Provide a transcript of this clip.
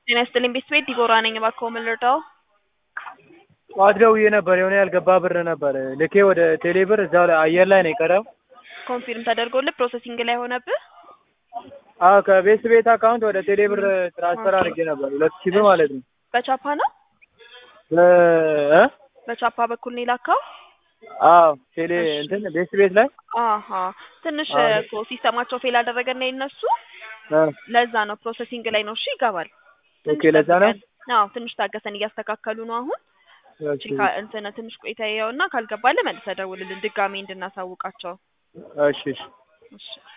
ጤና ይስጥልኝ ቤተሰቤት ዲቦራ ነኝ። እባክዎ ምን ልርዳው? ጠዋት ደውዬ ነበር የሆነ ያልገባ ብር ነበር ልኬ ወደ ቴሌ ብር እዛው ላይ አየር ላይ ነው የቀረው። ኮንፊርም ተደርጎልህ ፕሮሰሲንግ ላይ ሆነብህ? አዎ ከቤት ቤት አካውንት ወደ ቴሌ ብር ትራንስፈር አድርጌ ነበር ሁለት ሺህ ብር ማለት ነው። በቻፓ ነው? በ- እ? በቻፓ በኩል ነው የላከው? አዎ ቴሌ እንትን ቤት ቤት ላይ አሀ ትንሽ አዎ። እኮ ሲስተማቸው ፌል አደረገና የነሱ እ፣ ለዛ ነው ፕሮሰሲንግ ላይ ነው። እሺ ይገባል። ኦኬ ለዛ ነው። ጠብቀን። አዎ ትንሽ ታገሰን እያስተካከሉ ነው አሁን። ኦኬ፣ ቺካ እንትን ትንሽ ቆይታ ያውና ካልገባልህ መልሰህ ደውልልን ድጋሜ እንድናሳውቃቸው። እሺ እሺ እሺ